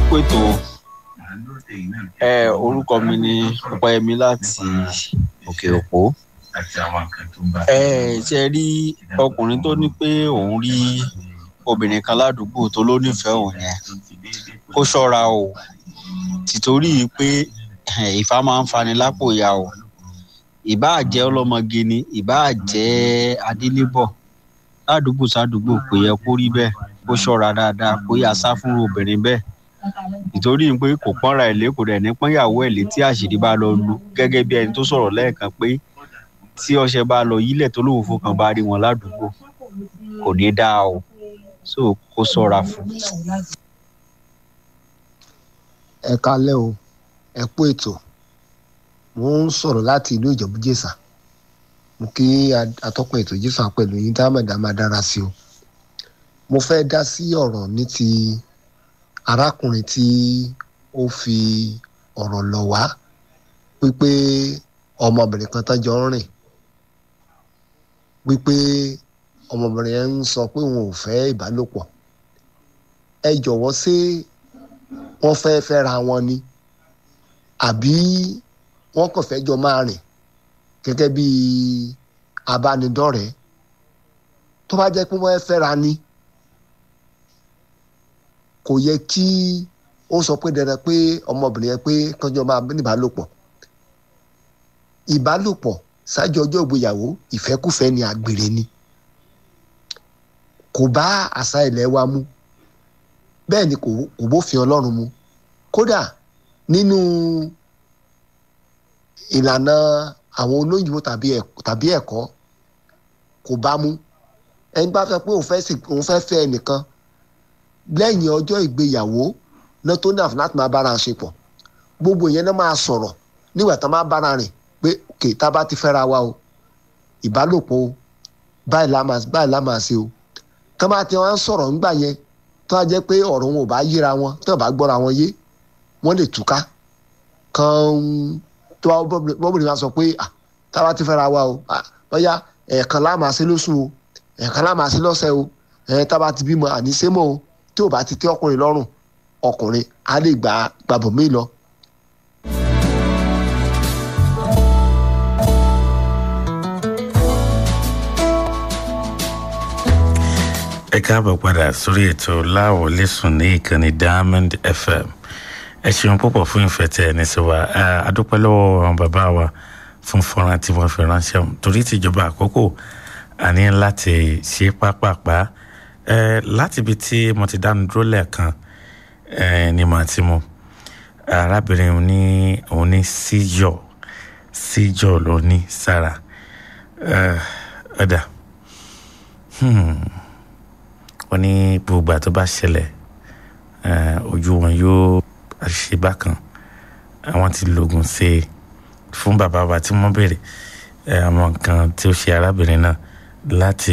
kú ètò ẹ orúkọ mi ni ọpẹ́yẹmí láti òkè òpó ẹ ṣe rí ọkùnrin tó ní pé òun rí obìnrin kan ládùúgbò tó ló nífẹ̀ẹ́ òun yẹn kó ṣọ́ra o tìtorí pé ìfà máa ń fani lápò ya o ìbáà jẹ́ ọlọ́mọge ni ìbáà jẹ́ adélébọ̀ ládùúgbò sádùúgbò kò yẹ kó rí bẹ́ẹ̀ kó ṣọ́ra dáadáa kó yà sá fún obìnrin bẹ́ẹ̀ nítorí pé kò pọ́nra ẹ̀ lé kò dẹ̀ ní pọ́nyàwó ẹ̀ lé tí àṣírí bá lọ lu gẹ́gẹ́ bí ẹni tó sọ̀rọ̀ lẹ́ẹ̀kan pé tí ọṣẹ bá lọ yílẹ̀ tó lóun fọkàn bá rí wọn ládùúgbò kò ní dáa o so kó ṣọ́ra fún. ẹ kalẹ́ o ẹ kú ètò mo ń sọ̀rọ̀ láti ìlú ìjọ̀bú-jésà mo kí atọ́kùn ètò jésà pẹ̀lú yín dámẹ̀dá máa dára sí o mo fẹ́ dá sí ọ̀rọ̀ ní ti arákùnrin tí ó fi ọ̀rọ̀ lọ̀ wá wípé ọmọbìnrin kan tán jọ ń rìn wípé ọmọbìnrin yẹn ń sọ pé òun ò fẹ́ ìbálòpọ̀ ẹ jọ̀wọ́ ṣé wọ́n fẹ́ fẹ́ra wọn ni àbí wọ́n kàn fẹ́ jọ máa rìn gẹ́gẹ́ bí abánidọ́rẹ̀ẹ́ tó bá jẹ́ pé wọ́n fẹ́ra ni kò yẹ kí ó sọ pé dandan pé ọmọbìnrin yẹn pé kánjọ máa ní ìbálòpọ̀ ìbálòpọ̀ ṣáájú ọjọ́ ìgbéyàwó ìfẹ́kùfẹ́ ni àgbèrè ni kò bá àṣà ilẹ̀ wa mu bẹ́ẹ̀ ni kò bófin ọlọ́run mu kódà nínú ìlànà àwọn olóyìnbó tàbí ẹ̀kọ́ kò bá mu ẹni bá fẹ́ pé òun fẹ́ fẹ́ ẹnìkan lẹ́yìn ọjọ́ ìgbéyàwó náà tó ní àfúnà láti máa bára ṣe pọ̀ gbogbo ìyẹn náà máa sọ̀rọ̀ nígbà tá a máa bára rìn pé kè tá a bá ti fẹ́ra wa o ìbálòpọ̀ o báyìí la máa ṣe o tá a bá ti wá ń sọ̀rọ̀ ńgbà yẹn tó a jẹ́ pé ọ̀rọ̀ wọn ò bá yíra wọn tó a bá gbọ́ra wọn yé wọ́n lè túká kan tó bọ́bìnrin máa sọ pé tá a bá ti fẹ́ra wa o bóyá ẹ̀ẹ̀kan lá máa ṣe lóṣù o ẹ̀ẹ̀kan lá máa ṣe lọ́sẹ̀ o ẹ̀ẹ́ tá a bá ti bímọ àníṣémọ́ o tí ò bá ti tẹ́ ọkùnrin lọ́rùn ọkùnrin á lè gbà gbàbọ̀ mí lọ. ẹ káàbọ̀ padà sórí ètò láwọlé sùn ní ìkànnì diamond fm ẹ ṣeun púpọ̀ fún ìfẹ́ tẹ ẹni sí wa adúpẹ́ lọ́wọ́ àwọn bàbá wa fún fọ́nrán tí wọ́n fi ránṣẹ́ torí tìjọba àkókò àní láti ṣe pápápá láti ibi tí mo ti dánu dúró lẹ́ẹ̀kan ni màá ti mu arábìnrin ní òun ní síjọ síjọ ló ní sára ọ̀dà wọ́n ní gbogbo àti bá ṣẹlẹ̀ ojú wọn yóò ṣe bákan àwọn ti lògùn ṣe fún bàbá wa tí wọ́n béèrè àwọn nǹkan tí ó ṣe arábìnrin náà láti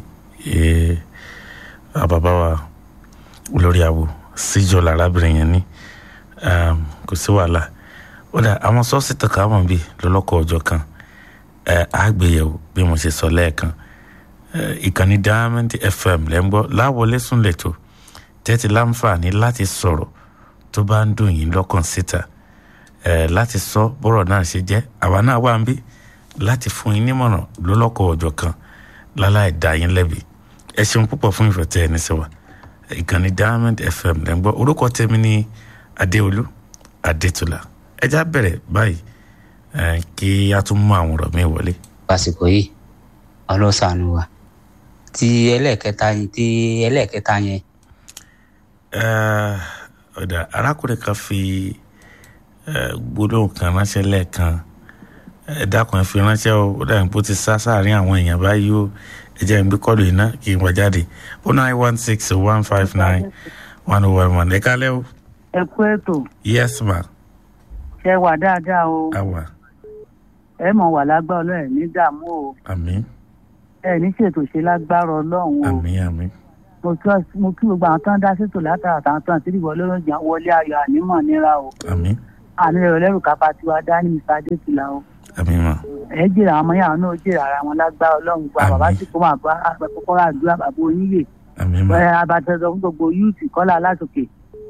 bàbá wa olórí àwò síjọ làrábìnrin yẹn ní kò sí wàhálà ó dà àwọn sọ́ọ̀sì tàn ká wọ̀n bí lọ́lọ́kọ̀ ọjọ́ kan àgbéyẹ̀wò bí mo ṣe sọ lẹ́ẹ̀kan ìkànnì diamond fm lẹ́ ń gbọ́ láwọlé sùn lẹ́tọ̀ tẹ́tí láǹfààní láti sọ̀rọ̀ tó bá ń dùn yín lọ́kàn síta láti sọ bọ́rọ̀ náà ṣe jẹ́ àwa náà wà ń bí láti fún yín nímọ̀ràn lọ́lọ́kọ̀ ọjọ́ kan láláì dá yín lẹ́bi ẹ ṣeun púpọ̀ fún ìfẹ́ tẹ́ ẹ ní sẹ́wà ìkànnì diamond fm lẹ́ ń gbọ́ orúkọ tèmi ní adéolú adétúlà ẹjá bẹ̀rẹ̀ báyìí kí a tún mú àwọn ọ̀rọ̀ mi wọlé. àsìkò yìí ọlọ́sàánú wa ti ẹlẹ́ẹ̀kẹta yẹn ti ẹlẹ́ẹ̀kẹta yẹn. ọ̀dà arákùnrin kan fi gbólóhùn kan ránṣẹ́ lẹ́ẹ̀kan ẹ dákun ẹ fi ránṣẹ́ o ó dàbí pé ó ti sá sáàrin àwọn èèyàn báyìí o ẹ jẹ́ ìgbé kọ́lù iná kí n wá jáde o nine one six one five nine one oh one one ẹ kálẹ́ o. ẹ kú ètò. yes ma. ṣe wà dáadáa o. àwa. ẹ mọ̀ wà lágbá ọlọ́run ní dààmú o. àmín ẹ ní ṣètò ṣe lágbára ọlọ́run o. àmín àmín. mo kí mo kí gbogbo àwọn tó ń dá ṣètò látara àtàwọn tó ń tìrì wọlé lóúnjẹ wọlé ayọ̀ ànímọ̀ níra o. àmín. àmì ẹ̀rọ lẹ́rù kápá tiwa dání mr adétìlá o. àmín ma. ẹ jèrè àwọn ọmọ yàrá náà jèrè ara wọn lágbára ọlọ́run gba bàbá tí kò máa bá kọ́kọ́rọ́ àdúrà bàbá oníyè. àmín ma. ẹ abatẹ́sọ fún gbogbo yúùtì kọ́lá alásòkè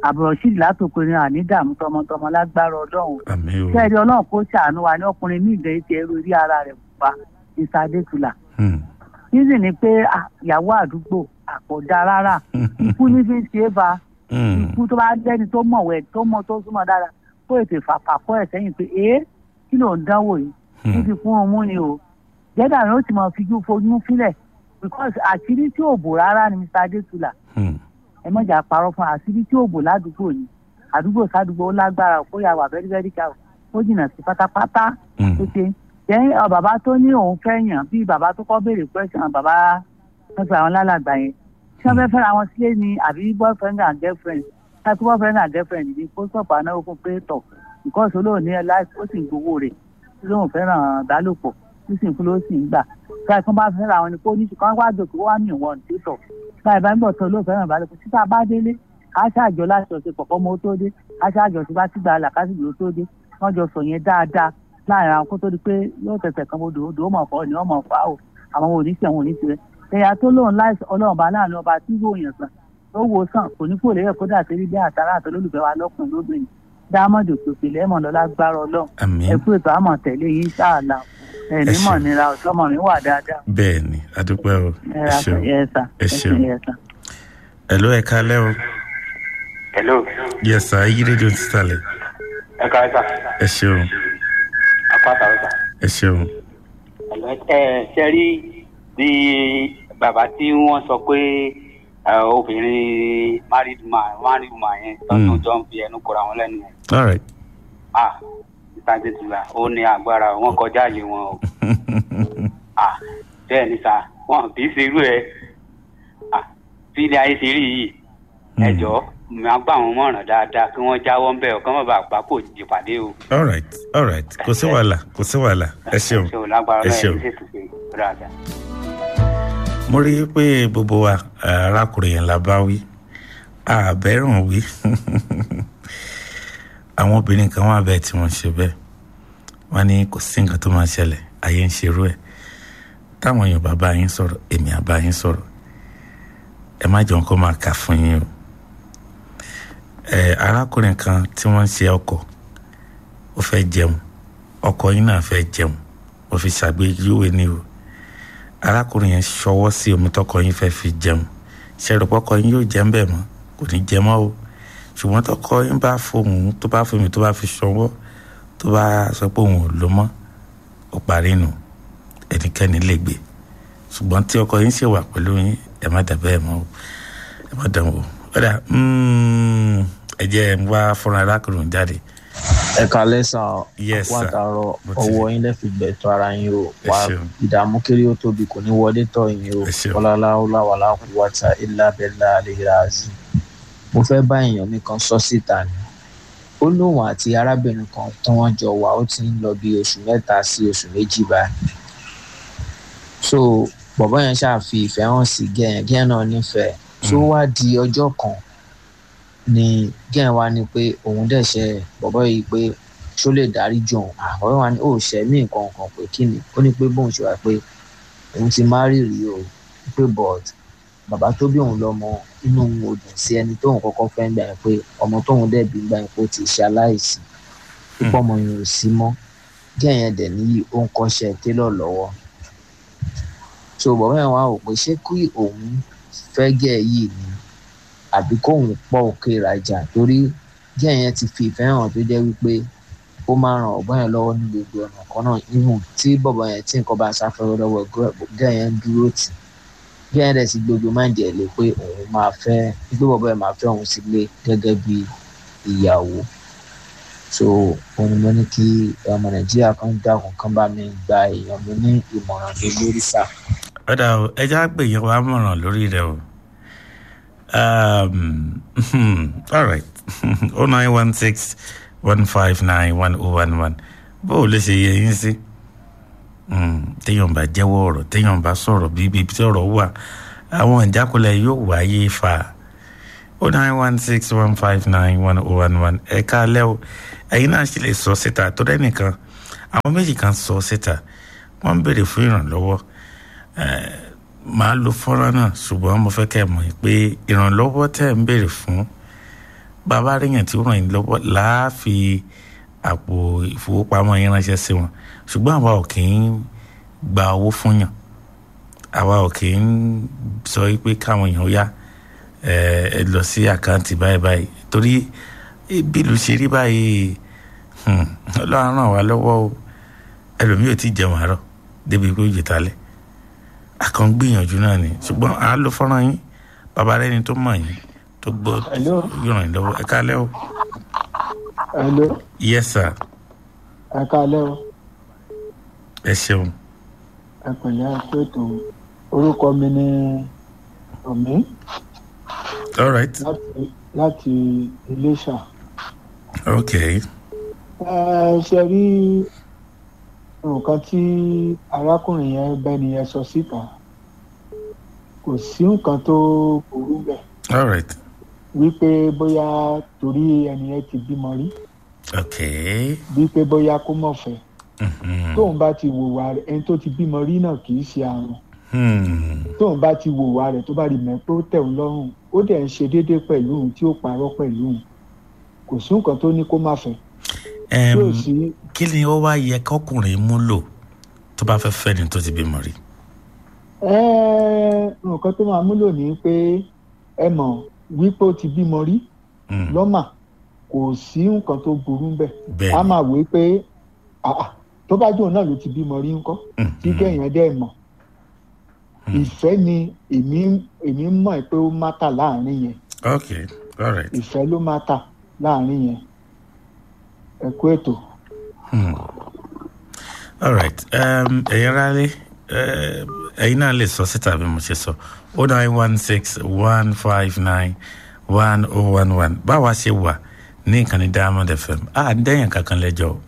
àbúrò ṣìlì látòkùnrin àní dààmú tọmọtọmọ lágbára ọlọ́run àmì o kẹ́ẹ̀rí ọlọ́run kó ṣàánú wa ní ọkùnrin ní ìgbẹ́ ti ẹrú rí ara rẹ̀ pupa mr adétúlà Hmm. nísì ni pé ah, ìyàwó àdúgbò àpọ̀dá rárá ikú ní fi ń ṣe é ba Hmm. ikú tó bá lẹ́ni tó mọ̀wẹ́ tó mọ̀ tó súnmọ́ dára kó ètò ìfàpàkọ́ ẹ̀ sẹ́yìn pé ee kí ló ń dánwò yìí Hmm. níbi fún un mú ni o jẹ́dà ni ó ti mọ̀ fijú fojú sílẹ̀ because àṣírí tí ò bò rárá ni mr adétúlà Hmm. ẹ mọ̀jà parọ́ fún àṣírí tí ò bò ládùúgbò yìí àdúgbò sádùúgbò ó lágbára kó yà wà very very ká ó jìnnà sí pátápátá Hmm. tó ṣe jẹ́ ọ bàbá tó ní òun fẹ́ yàn bí bàbá tó kọ́ béèrè question bàbá wọ́n fi àwọn lálàgbà yẹn tí wọ́n fẹ́ fẹ́ra wọn sílé ni àbí boyfriend and girlfriend láti boyfriend and girlfriend ni kó sọ̀pọ̀ anáwó fún pé tọ̀ because olóòní ẹ̀ láì ó sì ń gbowó rẹ̀ tí lóun fẹ́ràn ìbálòpọ̀ tí sì ń fún ló sì ń gbà tí wọ́n bá fẹ́ra wọn ni kó ní ṣùgbọ́n wá dòkó wá ní ìwọ̀n tí tọ̀ báyìí bá ń gbọ̀ tó olóò fẹ́ràn ìbálòpọ̀ títà bá délé ká ṣàjọ láti ọ̀sẹ̀ pọ̀pọ̀ mọ́ tó dé ká ṣàjọ tí bá ti gbà là ká sì gbò tó dé wọ́n jọ sọ yẹn dáadáa láàrin àwọn kó tó di pé yóò tẹ̀sẹ̀ kan bodò odò ó mọ̀ fọ́ ni wọ́n mọ̀ fà ó àwọn oníṣẹ́ àwọn oníṣẹ́ ẹ̀yà tó lóun láìsí ọlọ́run bá láàrin ọba tí yóò yàn sàn ó wo sàn kò ní kò lérè kódà sí bí àtàrà àti olólùfẹ́ wa lọ́kùnrin lóbìnrin dámọ̀dì òkèkè lẹ́mọ̀ lọ́lá gbára ọlọ́run àmì ẹ kú ètò àmọ̀ tẹ̀lé yín sáàlà ẹ̀ Ẹ nímọ̀ ṣé. nira ọ̀sọ́mọ̀ mi wà dáadáa bẹ́ẹ̀ ni adúpẹ́ o ẹ ẹ ra ṣeun ẹ sà ẹ ṣeun. ẹ sà. ẹ ló ẹ kalẹ́ o hello yẹ sà yí rédíò ti sàlẹ̀ ẹ ká sà ẹ ṣeun apáta ọ̀sà. ẹ ṣeun ẹ ṣe rí bí bàbá tí wọ́n sọ pé ẹ, obìnrin married man married man yẹn tọ́jú Mm. jọ ń fi ẹnu kọra wọn lẹ́nu yẹn all right ah mr adétúlá ó ní agbára wọn kọjá àyè wọn o ah bẹ́ẹ̀ ni sà wọn kì í ṣe irú ẹ ah tí ilé ayé ṣe rí yìí ẹ Mm. jọ̀ọ́ máa gbà wọn mọ̀ràn dáadáa kí wọ́n jáwọ́ ń bẹ̀ ọ́ kí wọ́n bá gbà kó jìpàdé o. all right all right kò sí wàhálà kò sí wàhálà ẹ ṣeun ṣe ò lágbára ẹ náà ṣeun. ẹ ṣètò ṣe dáadáa. mo rí i pé gbogbo wa arákùnrin yẹn la bá wí àbẹ̀rùn wí àwọn obìnrin kan wà bẹ́ẹ̀ tí wọ́n ṣe bẹ́ẹ̀ wọ́n ní kò sí nǹkan tó máa ṣẹlẹ̀ ayé ń ṣerú ẹ̀ táwọn èèyàn bá bá yín sọ̀rọ̀ èmi á bá yín sọ̀rọ̀ ẹ má jẹun kó máa kà fún yín o ẹ arákùnrin kan tí wọ́n ń ṣe ọkọ̀ ó fẹ́ jẹun ọkọ yín náà fẹ́ jẹun ó fi ṣàgbéjúwe ní o arákùnrin yẹn ṣọwọ́ sí omi tọkọ yín fẹ́ fi jẹun ṣẹlẹ̀pọ̀kọ yín yóò jẹun bẹ́ẹ̀ mọ́ kò ní jẹ mọ́ o ṣùgbọ́n tọkọ yín bá fohùn tó bá fomi tó bá fi ṣọwọ́ tó bá sọ pé òun ò lo mọ́ ó parí nù ẹnikẹ́ni lè gbé ṣùgbọ́n tí ọkọ yín ṣe wà pẹ̀lú yín ẹ má dà bẹ́ẹ̀ mọ́ o ẹ má dàn wò ọ̀dà ẹ jẹ́ ẹ wá fúnra arákùnrin jáde ẹ kalẹ sàn Yes, wà sir. tààrọ Mo ti ọwọ rí. yín lẹfi gbẹtọ ara yín o Ẹ wà ṣeun. ìdààmú kiri ó tóbi kò ní wọlé tọ yín o Ẹ ṣeun. ọlọláwọláwàlá kò wáta ilá bẹlá àlehìrà àzì mo fẹ́ bá èèyàn mi kan sọ síta ni ó lóun àti arábìnrin kan tí wọ́n jọ wà ó ti ń lọ bí oṣù mẹ́ta sí oṣù méjì báyìí so bọ̀bọ́ yẹn ṣáà fi ìfẹ́ hàn sí gẹ́yẹn gẹ́yẹn náà nífẹ̀ẹ́ tó wá di ọjọ́ kan ni gẹ́yẹn wá ní pé òun dẹ̀ ṣe bọ̀bọ́ yìí pé ṣó lè dárí jù òun àwọn wa ní ó ṣe mí nǹkan kan pé kí ni ó ní pé bóun ṣe wá pé òun ti má rí rí o pé but bàbá tó bí òun lọ́mọ inú òun ò dùn sí ẹni tóun kọ́kọ́ fẹ́ ń gbà yẹn pé ọmọ tóun dẹ̀ bí gbà yẹn pé ó ti ṣe aláìsí púpọ̀ ọmọ yẹn ò sí mọ́ gẹ́yẹn dẹ̀ níyì ó ń kọ́ṣẹ́ télọ̀ lọ́wọ́ so bàbá yẹn wá wò pé ṣé kí òun fẹ́ gẹ̀ yìí ni àbí kóun pọ̀ òkè ìrajà torí gẹ̀ yẹn ti fi ìfẹ́ hàn tó jẹ́ wípé ó máa ràn ọ̀bọ̀n yẹn lọ́wọ́ ní gbogbo ọ̀nà kan náà ihun tí bọ̀bọ̀ yẹn tí nǹkan bá sáfẹ́rẹ́ lọ́wọ́ gẹ̀ yẹn ń dúró tì gẹ̀ yẹn dẹ̀ ti gbogbo máa ń jẹ́ lé pé òun máa fẹ́ pé bọ̀bọ̀ yẹn máa fẹ́ òun sílé gẹ́gẹ́ bí ìyàwó so òun ni mo ní kí ọmọ nàìjíríà kan dákun kan bá mi gba èèyàn mi ní ìmọ̀ràn mi lórí sáà ọ̀dà o ẹja pè yín wàá mọ̀ràn lórí rẹ o um, all right oh nine one six one five nine one oh one one bó o lè ṣe yẹ yín sí téèyàn bá jẹ́wọ́ ọ̀rọ̀ téèyàn bá sọ̀rọ̀ bíbí tí ọ̀rọ̀ wà àwọn ìjákulẹ̀ yóò wáyé fa oh nine one six one five nine one oh one one ẹ̀ka alẹ́ o ẹ̀yin náà sì lè sọ síta tó dẹ́nìkan àwọn méjì kan sọ síta wọ́n ń béèrè fún ìrànlọ́wọ́ màá lo fọ́nrán náà ṣùgbọ́n mo fẹ́ kẹ́ ẹ mọ̀ pé ìrànlọ́wọ́ tẹ́ ń béèrè fún bàbá rẹ̀yàn tí ó ràn yín lọ́wọ́ láàfi àpò ìfowópamọ́ yín ránṣẹ́ sí wọn ṣùgbọ́n àwa ò kì í gba owó fún yàn àwa ò kì í sọ pé káwọn èèyàn yá ẹ ẹ lọ sí àkáǹtì báyìí báyìí torí bí ìlú ṣe rí báyìí hmm, ọlọ́run ràn wá lọ́wọ́ o ẹlòmíì ò tí ì jẹun àárọ̀ débi pé ó jẹ talẹ̀ àkàn gbìyànjú náà ni ṣùgbọ́n à á lo fọ́nrán yín bàbá rẹ ni tó mọ̀ yín tó gbọ́ Hello. yóò ràn yín lọ́wọ́ ẹ kálẹ́ o Hello, yes sir ẹ káalẹ́ o ẹ ṣeun ẹ pẹ̀lẹ́ ẹ pé tó orúkọ mi ní omi all right láti láti Iléṣà okay ẹ ṣe rí nǹkan tí arákùnrin yẹn bẹ́ni yẹn sọ síta kò sí nǹkan tó burú bẹ́ẹ̀ all right wípé bóyá torí ẹni yẹn ti bímọ rí okay wípé bóyá kó mọ̀ fẹ́ mhm, tóun bá ti wòwà rẹ̀ ẹni tó ti bímọ rí náà kì í ṣe àrùn hmm, tóun bá ti wòwà rẹ̀ tó bá rí mẹ́ pé ó tẹ̀ ọ́ lọ́rùn ó dẹ̀ ń ṣe déédéé pẹ̀lú òun tí ó parọ́ pẹ̀lú òun kò sí nǹkan tó ní kó má fẹ́ em, yóò sí kí ni ó wá yẹ kọkùnrin mú lò tó bá fẹ́ fẹ́ ni tó ti bímọ rí ẹ́ẹ́, nǹkan tó máa múlò ní pé ẹ mọ̀ wípé ó ti bímọ rí Hmm, lọ́mà kò sí nǹkan tó burú bẹ́ẹ̀ bẹ́ẹ̀ a ni. máa wé pé àà, tó bá jóun náà ló ti bímọ rí ńkọ́ Mhm, tí kẹ́yìn dẹ́ mọ̀ Hmm. ìfẹ́ ni èmi èmi mọ̀ pé ó mátà láàrin yẹn okay all right ìfẹ́ ló mátà láàrin yẹn ẹ kú ètò. Hmm. all right um, ẹ̀yin rálé ẹ̀yin náà lè sọ síta bí mo ṣe sọ o nine one six one five nine one oh one one báwa ṣe wà ní ìkànnì diamond fm a ń dẹ́yìn kankan lẹ́jọ́ o.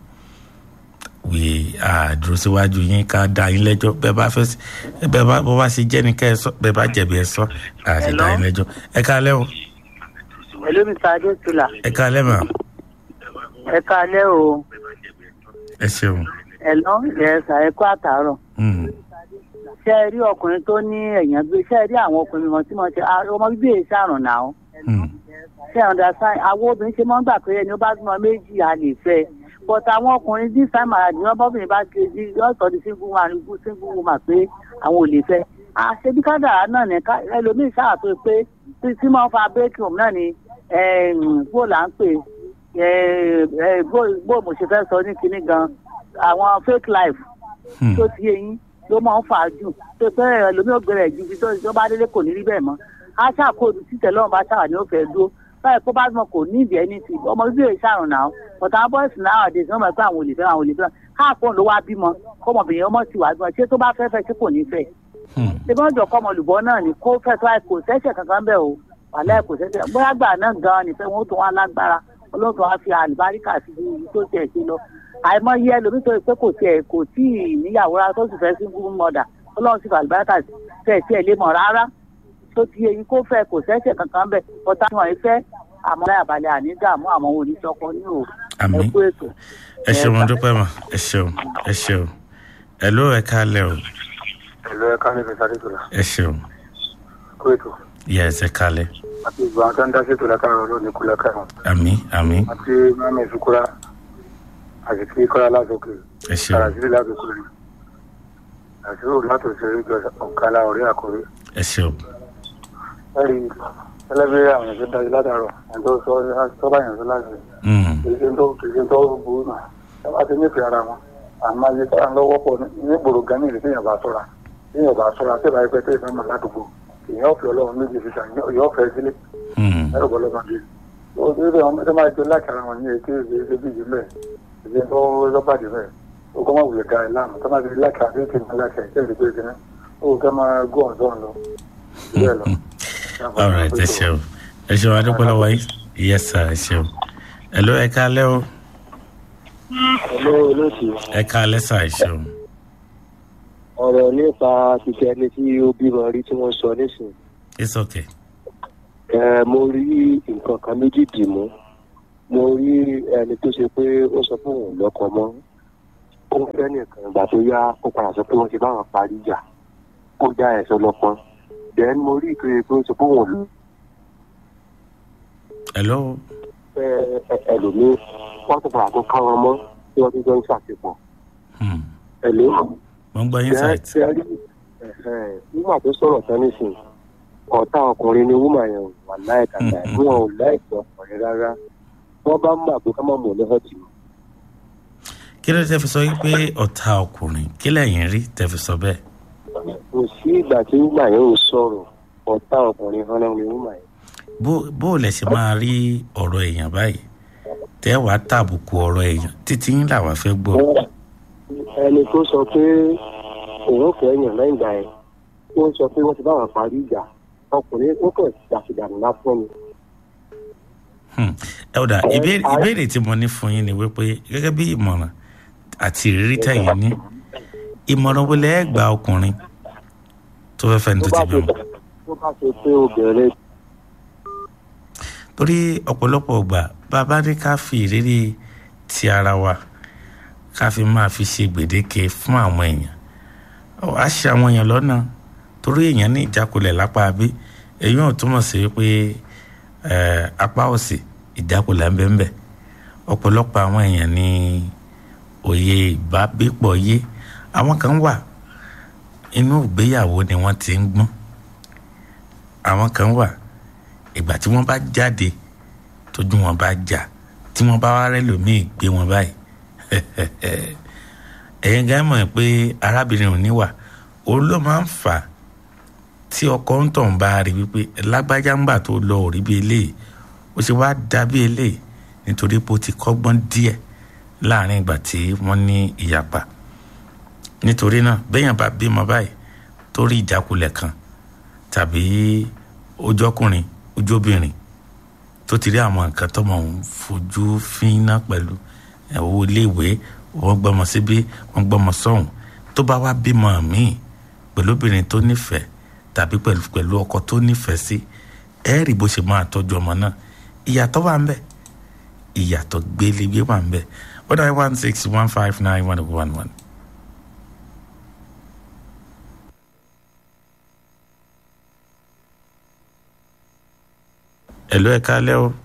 wí àdúró síwájú yín ká dá yín lẹ́jọ́ bẹ́ẹ̀ bá fẹ́ bẹ́ẹ̀ bá bọ́ bá ṣe jẹ́ ní ká ẹ sọ bẹ́ẹ̀ bá jẹ̀bi ẹ sọ àti dá yín lẹ́jọ́ ẹ káalẹ́ o pẹ̀lú mr adétúlà ẹ káalẹ́ mà ẹ káalẹ́ o ẹ ṣeun. ẹ lọ ẹ̀ẹ́sà ẹ kú àtàárọ̀ Hmm. ṣé ẹ rí ọkùnrin tó ní ẹ̀yàn gbé ṣé ẹ rí àwọn ọkùnrin wọn tí wọ́n ṣe ah, ọmọ bíbí èyí ṣàrùn náà Hmm. ṣé ẹ understand àwọn obìnrin ṣe máa ń gbà pé ẹni ó bá bímọ méjì a lè fẹ́ but àwọn ọkùnrin this time around wọn bọ́bìnrin bá ṣe di yọ̀ọ̀tọ̀ di single woman single woman pé àwọn ò lè fẹ́ àṣebí kádàrá náà ní ká ẹlòmíì ṣáà tó pé tí tí máa ń fa break room náà ni bó là ń pè eh, eh, bó bó mo ṣe fẹ́ sọ ní kinní gan àwọn fake life Hmm. tó ti eyín ló máa ń fà á jù tó pé ẹlòmíì ògbé rẹ̀ ju ibi tó tó bá délé kò ní rí bẹ́ẹ̀ mọ́ á ṣàkóso títẹ̀ lọ́run bá ṣàwà ní ó fẹ́ dúró báyìí kó bá mọ kò ní ìdí ẹni tì ọmọ bíbí èyí ṣàrùn náà but àwọn bọ́ọ̀sì náà àdéhùn wọn mọ̀ pé àwọn ò lè fẹ́ àwọn ò lè fẹ́ káàpọ̀ ló wá bímọ kọ́mọbìnrin ọmọ sì wá bímọ ṣé tó bá fẹ́ fẹ́ ṣé kò ní fẹ́ Hmm. ṣé bọ́n jọ kọ́mọ olùbọ́ náà ni kó fẹ́ tó àìkò sẹ́sẹ̀ kankan bẹ́ẹ̀ o wàhálà kò sẹ́sẹ̀ bóyá gbà náà gan-an nífẹ̀ẹ́ wọn ó tún wá lágbára olóòtú wa fi àlùbáríkà sí ibi tó tiẹ̀ ṣe lọ àìmọye ẹlòmíì tó yẹ pé kò tiẹ̀ kò tí ì níyàwó rárá tó sì fẹ́ sí fún mọ́dà ọlọ́run sì fi àlùbáríkà tẹ̀ tiẹ̀ lé mọ̀ rárá tó ti eyín kó fẹ́ kò sẹ́sẹ̀ kankan bẹ́ẹ̀ ọ̀tá wọn ì fẹ́ àmọ́ láyàbalẹ̀ àní dààmú àwọn oníṣọ́kọ ní o Àmín. ẹ kú ètò. ẹ ṣeun mo dúpẹ́ mà ẹ ṣeun ẹ ṣeun ẹ ló ẹ káalẹ́ o ẹ̀lọ́ ẹ̀ka ní fi sáré tòlá ẹ ṣeun kó ètò yẹ ẹsẹ káalẹ́ àti ìgbà àwọn tó ń dá sétò lákàrọ̀ lónìí kú lákàrọ̀ àmì àmì àti mami ìsukura àti kí kọ́lá lásòkè ẹ ṣeun àràsílẹ̀ lágbèkú rẹ̀ àti ó látò ṣeré jọ ọ̀kálá ọ̀rẹ́ àkọ́rẹ́ ẹ ṣeun ẹ̀rí ẹlẹ́bí àwọn ẹ̀ṣẹ́ dájú látàrọ̀ ẹ̀ tó sọ sọ́bà yẹn sọ láti Hmm. kìí ṣe tó kìí ṣe tó burú náà ẹ bá ti nífẹ̀ẹ́ ara wọn àmọ́ ayé tó à ń lọ́wọ́ pọ̀ ní gbòòrò gan ní ìrètí yẹn bá sọ́ra yẹn bá sọ́ra tẹ́ bá yẹ pé tẹ́ ìfẹ́ mọ̀ ládùúgbò èèyàn ọ̀fẹ́ ọlọ́run méjì síta èèyàn ọ̀fẹ́ sílé Hmm. ẹ̀rọ bọ́ lọ́mọdé ó ti rí àwọn mẹ́tọ́ máa jọ láti ara wọn ní èké ìṣe bí ìjì mẹ́ẹ̀ ìṣe tó lọ́bàdì mẹ́ẹ̀ ó kọ́ máa wùlẹ̀ dáa láàmú tó máa ti láti àti èké máa láti àti èké ìṣe ìṣe ó kẹ́ máa gún ọ̀dọ́ lọ bẹ́ẹ̀ lọ. all right ẹ ṣeun ẹ ṣeun adúpẹ́ lọ́wọ́ yìí yes sir ẹ ṣeun ẹ ló ẹ káalẹ́ o Hello, olóòtú. ẹ káalẹ́ sà ẹ ṣeun ọ̀rọ̀ nípa títẹ ẹni tí ó bímọ rí tí wọ́n sọ nísìnyí. it's okay ẹ mo rí nǹkan kan méjì dì mú mo rí ẹni tó ṣe pé ó sọ pé òun lọ́kọ mọ́ ó ń fẹ́ nìkan ìgbà tó yá ó padà sọ pé wọ́n ti báwọn parí ìjà ó dá ẹ̀sọ́ lọ́pọ́n then mo rí ìpè pé ó sọ pé òun lò hello ẹlòmíì wọ́n tún padà tó ká wọn mọ́ tí wọ́n tún jọ ń ṣàṣepọ̀. Hmm. ẹ̀lú. mo ń gbọ́ insight. nígbà tó sọ̀rọ̀ tán nísìnyí ọ̀tá ọkùnrin ni wúmà yẹn wà láìka láì wọn ò láìsí ọkùnrin rárá wọ́n bá mú àgbo ká má mú ọlọ́fẹ́ tì í. kí ló tẹ́ fi sọ wípé ọ̀tá ọkùnrin kí lẹ́yìn rí tẹ́ fi sọ bẹ́ẹ̀. kò sí ìgbà tí wúmà yẹn ò sọ̀rọ̀ ọ̀tá ọkùnrin hàn náà ni wúmà yẹn. bó bó lẹ ṣe máa rí ọ̀rọ̀ èèyàn báyìí tẹ́ wàá tàbùkù ọ̀rọ̀ èèyàn títí yín làwa fẹ́ gbọ́. ẹni tó sọ pé òun fẹ́ yàn lẹ́yìn ìgbà yẹn ó sọ pé wọ́n ti bá wọn parí ìjà ọkùnrin ó kàn ṣàṣìdànù lásán ni. Hmm. ẹ ọ̀dà ìbéèrè ìbéèrè tí mo ní fún yín ni wípé gẹ́gẹ́ bí ìmọ̀ràn àti ìrírí tẹ̀yìn ní ìmọ̀ràn wo lẹ́ gba ọkùnrin tó fẹ́ fẹ́ ní tó ti bímọ. tó bá ṣe pé obìnrin torí ọ̀pọ̀lọpọ̀ ọgbà bàbá ní ká fi ìrírí ti ara wa ká fi máa fi ṣe gbèdéke fún àwọn èèyàn Ọ, á ṣe àwọn èèyàn lọ́nà torí èèyàn ní ìjákulẹ̀ lápá abí èyí ò túmọ̀ sí pé eh, apá òsì ìjákulẹ̀ ń bẹ ń bẹ ọ̀pọ̀lọpọ̀ àwọn èèyàn ní òye ìbágbépọ̀ yé àwọn kan wà inú ìgbéyàwó ni wọ́n ti ń gbọ́n àwọn kan wà ìgbà tí wọ́n bá jáde tójú wọn bá jà tí wọ́n bá wá rẹ́lòmíì gbé wọn báyìí ẹ̀yin gan mọ̀ pé arábìnrin ò níwà òun ló máa ń fà á tí ọkọ ń tàn bá rí wípé lágbájá ńgbà tó lọ ò rí bí eléyìí ó ṣe wá dá bí eléyìí nítorí pé ó ti kọ́gbọ́n díẹ̀ láàrin ìgbà tí wọ́n ní ìyapa nítorí náà béèyàn bá bímọ báyìí tó rí ìjákulẹ̀ kan tàbí ojọ́kùnrin ojóbìnrin tó ti rí àwọn nǹkan tọmọ òun fojú fínná pẹ̀lú owó iléèwé wọ́n gbọ́mọ síbí wọ́n gbọ́mọ sọ́hùn tó bá wá bímọ míì pẹ̀lú obìnrin tó nífẹ̀ẹ́ tàbí pẹ̀lú pẹ̀lú ọkọ tó nífẹ̀ẹ́ sí ẹ rí bó ṣe máa tọ́jú ọmọ náà ìyàtọ̀ wà ń bẹ ìyàtọ̀ gbélégbé wà ń bẹ one nine one six one five nine one one one. Hello, ẹ kálẹ́ o.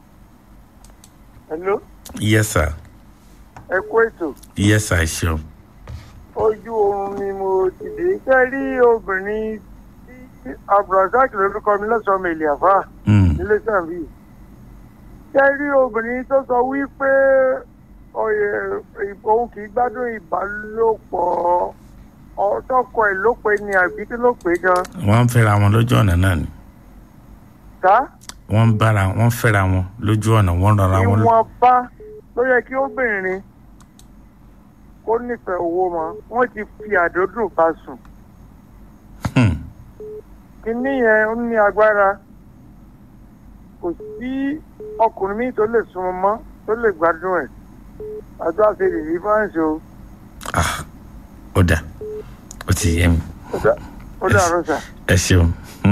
Hello, Yes, sir. ẹ kú ètò. Yes, sir, ṣeun. Ojú oorun ni mo ti dé. Ṣé rí obìnrin tí Abdulrasaq lórúkọ mi lọ́sọ̀ọ́ mi ìlẹ̀fà Mm. nílé sàmì? Ṣé rí obìnrin tó sọ wípé ọyẹ òun kì í gbádùn ìbálòpọ̀ ọtọkọ ẹ̀ ló pe ni àbí kí ló pè gan? Wọ́n ń fẹ́ra wọn lójú ọ̀nà náà ni. Ká Wọ́n ń bára wọ́n ń fẹ́ra wọn lójú ọ̀nà wọ́n rọra wọn lọ. ìwọ̀nba ló yẹ kí obìnrin kó nífẹ̀ẹ́ owó mọ́. Wọ́n ti fi àdódùn bá sùn. Hmm. kínní yẹn ó ní agbára kò sí ọkùnrin míì tó lè súnmọ́ mọ́ tó lè gbádùn ẹ̀ àjọ àti ìrírí fáǹsì o Ah, ó dà ó ti yé mi. ó dà- ó dàrú sà. ẹ ṣeun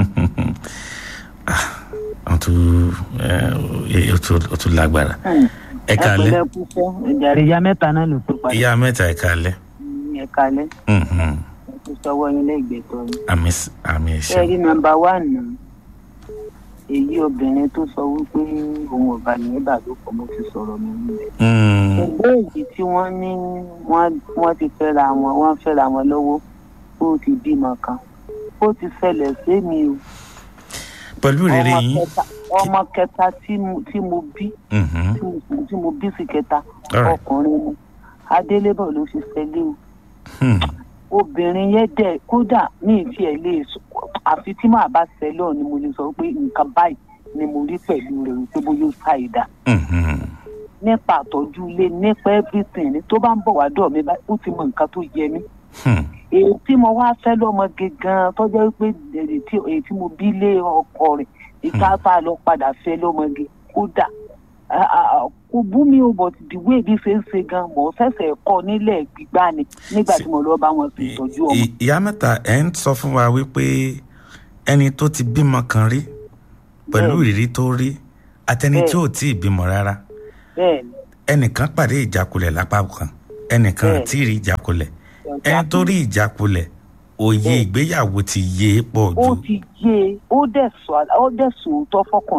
Ah, wọ́n tún ẹ, ó tún ó tún lágbára. ẹ kálẹ́ ẹ kú fún ìjàre ìyá mẹ́ta náà ló tó padà ìyá mẹ́ta ẹ kálẹ́. ẹ kalẹ̀ Mhm. ẹ kú sọ́wọ́ yín lẹ́gbẹ̀ẹ́ tó yín. àmì s- àmì ẹ ṣé ṣeun. rí nọ́mbà wà nù èyí obìnrin tó sọ wípé òun ò bá ní ìbàdókọ̀ mo ti sọ̀rọ̀ mi nílẹ̀. Mm. ẹgbẹ́ èyí tí wọ́n ní wọ́n wọ́n ti fẹ́ra wọn wọ́n fẹ́ra wọn lọ́wọ́ ó ti bímọ kan ó ti ṣẹlẹ̀ sí mi o. pẹ̀lú ìrírí ọmọ yín. kẹta ọmọ kẹta tí mo tí mo bí Mhm. tí mo- tí mo bí sí kẹta Alright. ọkùnrin ni adélébọ̀ ló fi ṣẹlẹ̀ o Hmm. obìnrin yẹn dẹ̀ kódà ní ìfi ẹ̀ lè sọ àfi tí màá bá ṣẹlẹ̀ ọ̀ ni mo lè sọ pé nǹkan báyìí ni mo rí pẹ̀lú rẹ̀ wípé bóyá ó ṣàìdá Mhm. nípa àtọ́jú ilé nípa everything ni tó bá ń bọ̀ wá dọ̀ mí báyìí ó ti mọ nǹkan tó yẹ mí Hmm. èyí tí mo wá fẹ́ lọ́mọge gan-an tó jẹ́ pé èyí tí èyí tí mo bí lé ọkọ rẹ̀ ìka tá a lọ padà fẹ́ lọ́mọge kódà a- a- a- kò bú mi o but the way bí ṣe ń ṣe gan mọ̀ fẹsẹ̀ kọ́ nílẹ̀ gbígbá ni nígbà tí mo lọ bá wọn sì tọ́jú ọmọ. Ì- ìyá mẹ́ta ẹ̀ ń sọ fún wa wípé ẹni tó ti bímọ kan rí pẹ̀lú Bẹ́ẹ̀ni. ìrírí tó rí àtẹni tí ò tí ì bímọ rárá bẹ́ẹ̀ ni ẹnìkan pàdé ìjákulẹ̀ lápá kan ẹnìkan Bẹ́ẹ̀ni. àti rí ìjákulẹ̀ ẹni tó rí ìjákulẹ̀ òye ìgbéyàwó ti yé e pọ̀ ó ju ti yé e ó dẹ̀ sọ ó dẹ̀ sòótọ́ fọkùnrin yẹn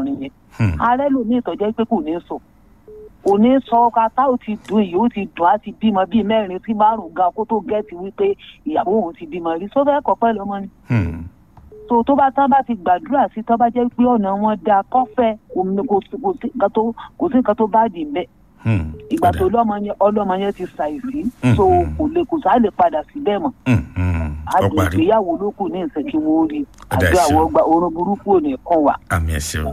ààrẹ lòmíì tọ́jẹ́ pé kò ní sọ kò ní sọ ká tá ò ti dùn yìí ó ti dùn á ti bímọ bíi mẹ́rin sí márùn-ún gan kó tó gẹ́ẹ̀tì wípé ìyàwó òun ti bímọ rí sófẹ́ kọ́pẹ́ lọ́mọ ni so tó bá tán bá ti gbàdúrà sí tán bá jẹ́ pé ọ̀nà wọn da kọ́fẹ́ kò sí nǹkan tó bá dì mbẹ́ ìgbà tó lọ́mọ yẹn ọlọ́mọ yẹn ti ṣàìsí so kò lè kò sá lè padà síbẹ̀ mọ́ àdùn ìgbéyàwó ló kù ní ìsẹ̀kí wo rí àti àwọn ọgbà orun burúkú ò ní kàn wá. àmì ẹ̀ ṣeun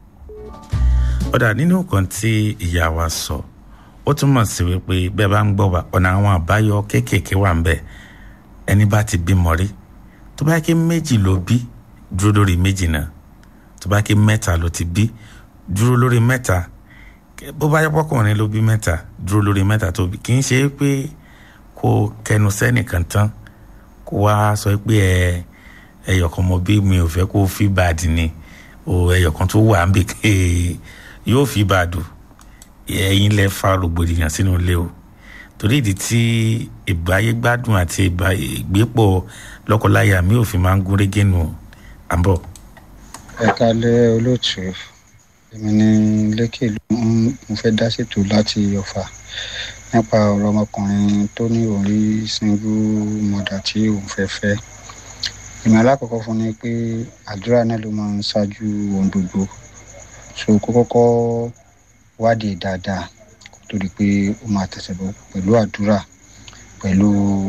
ọ̀dà nínú nǹkan tí ìyá wa sọ ó túmọ̀ sí wípé bẹ́ẹ̀ bá ń gbọ́ wa ọ̀nà àwọn àbáyọ kéékèèké wà ń bẹ̀ ẹni bá ti bímọ rí tó bá ké méjì ló bí dúró lórí méjì náà tó bá ké mẹ́ta ló ti bí dúró lórí mẹ́ta bó bá yẹ pọ́kùnrin ló bí mẹ́ta dúró lórí mẹ́ta tó bí kì í ṣe pé kó kẹnu sẹ́nìkan tán kó wá sọ pé ẹ ẹyọkan mo bí mi ò fẹ́ kó fi bàdì ni o ẹyọkan tó wà ń bè yóò fi bàdù ẹ̀yin lẹ fa rògbòdìyàn sínú ilé o torí ìdí tí ìgbáyé gbádùn àti ìgbépọ̀ lọ́kọláya mi ò fi máa ń gún régé nù àbọ̀. ẹ kalẹ olóòtú èmi ní lẹkẹ ló ń mo fẹ́ dá ṣètò láti ọ̀fà nípa ọ̀rọ̀ ọmọkùnrin tó ní òun rí single mother tí òun fẹ́ fẹ́ ìmọ̀ alákọ̀ọ́kọ́ fún ni pé àdúrà náà ló máa ń ṣáájú ohun gbogbo so kó kọ́kọ́ wádìí dáadáa kó tó di pé ó máa tẹ̀sẹ̀ bọ̀ pẹ̀lú àdúrà pẹ̀lú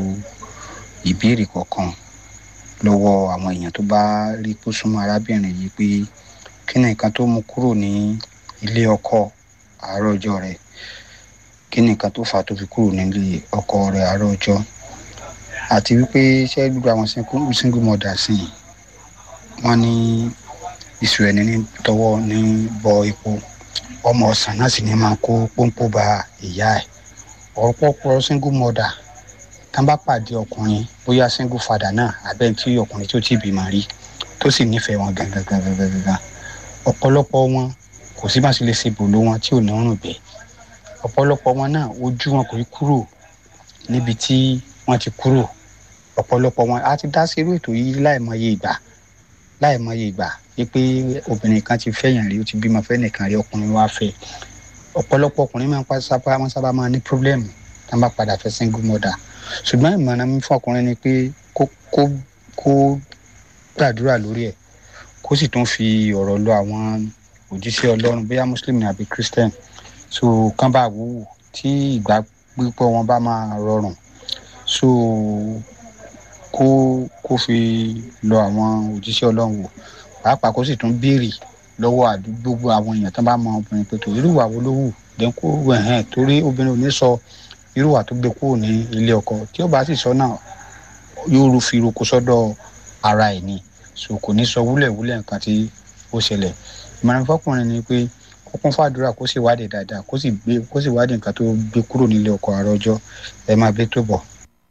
ìbéèrè kọ̀ọ̀kan lọ́wọ́ àwọn èèyàn tó bá rí kó súnmọ́ arábìnrin yìí pé kí ni nǹkan tó mú kúrò ní ilé ọkọ àárọ̀ ọjọ́ rẹ̀ kí ni nǹkan tó fà á tó fi kúrò nílé ọkọ rẹ̀ àárọ̀ ọjọ́ àti wípé ṣé gbogbo àwọn single mother sí i wọ́n ní ìṣù ẹni ní tọwọ́ ní bọ epo ọmọ ọ̀sán náà sì ní máa kó pọ́npọ́ ba ìyá ẹ̀ ọ̀pọ̀pọ̀ single mother tán bá pàdé ọkùnrin bóyá single father náà abẹ́ tí ọkùnrin tó ti bímọ rí tó sì nífẹ̀ẹ́ wọn gangan gangan gangan ọ̀pọ̀lọpọ̀ wọn kò sí bá ṣe lè ṣe bòló wọn tí ò ní rùn bẹ́ẹ̀ ọ̀pọ̀lọpọ̀ wọn náà ojú wọn kò rí kúrò níbi tí wọ́n ti kúrò ọ̀pọ̀lọpọ̀ wọn á ti dá sí irú ètò yìí láìmọye ìgbà láìmọye ìgbà wípé obìnrin kan ti fẹ́yàn rí ó ti bímọ fẹ́ nìkan rí ọkùnrin wá fẹ́ ọ̀pọ̀lọpọ̀ ọkùnrin máa ń pa sábà máa sábà máa ní pírọ́blẹ́mù tá a bá padà fẹ́ single mother ṣùgbọ́n ìmọ̀ràn mi fún ọkùnrin ni pé kó kó kó gbàdúrà lórí ẹ̀ kó sì tún fi ọ̀rọ̀ lọ àwọn òjíṣẹ́ ọlọ́run bóyá muslim ni àbí christian so kán bá wúwù tí ìgbà pípọ̀ wọn bá máa rọrùn so kó kó fi lọ àwọn òjíṣẹ́ ọlọ́run wò pàápàá kó sì tún béèrè lọ́wọ́ àdúgbò àwọn èèyàn tán bá mọ obìnrin pé tó irú ìwà wo ló wù dẹ́n kó ẹ̀hẹ́n torí obìnrin ò ní sọ irú ìwà tó gbé kúrò ní ilé ọkọ tí ó bá sì sọ náà yóò ru fi roko sọ́dọ̀ ara ẹ̀ ni so kò ní sọ wúlẹ̀wúlẹ̀ nǹkan tí ó ṣẹlẹ̀ ìmọ̀ràn fọkùnrin ni pé kó kún fàdúrà kó sì wádìí dáadáa kó sì gbé kó sì wádìí nǹkan tó gbé kúrò nílé ọkọ àrọ́jọ ẹ máa bẹ́ tó bọ̀.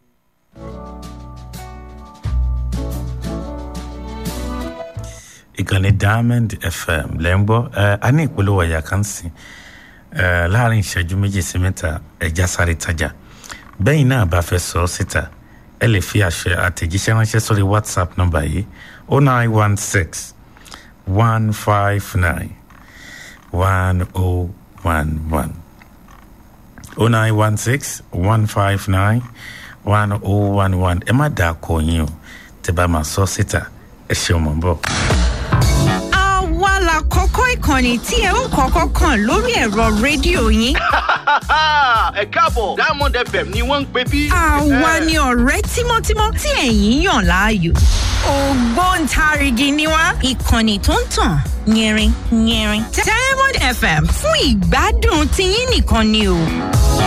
ìkànnì diamond fm lẹ́ ń gbọ́ a ní ìpolówó ẹ̀yà kan sí láàrin ìṣẹ́jú méjì sí mẹ́ta ẹ̀já sáré tajà bẹ́yìn náà bá fẹ́ sọ ọ́ síta ẹ lè fi àṣẹ àtẹ̀jíṣẹ́ ránṣẹ́ sórí whatsapp nọ́mbà yìí o nine one six one five nine one o one one o nine one six one five nine one o one one ẹ má dà kọ yín o tẹ bá máa sọ síta ẹ ṣeun mọ̀ bọ̀ àwa la kọ́kọ́ ìkànnì tí ẹ ó kọ́kọ́ kàn lórí ẹ̀rọ rédíò yín. ẹ káàbọ̀ diamond fm ni wọ́n ń pè bí. àwa ni ọ̀rẹ́ tímọ́tímọ́ tí ẹ̀yin yàn láàyò. ògbóǹtarìgì ni wá ìkànnì tó ń tàn yẹrin yẹrin. diamond fm fún ìgbádùn tiyín nìkan ni o.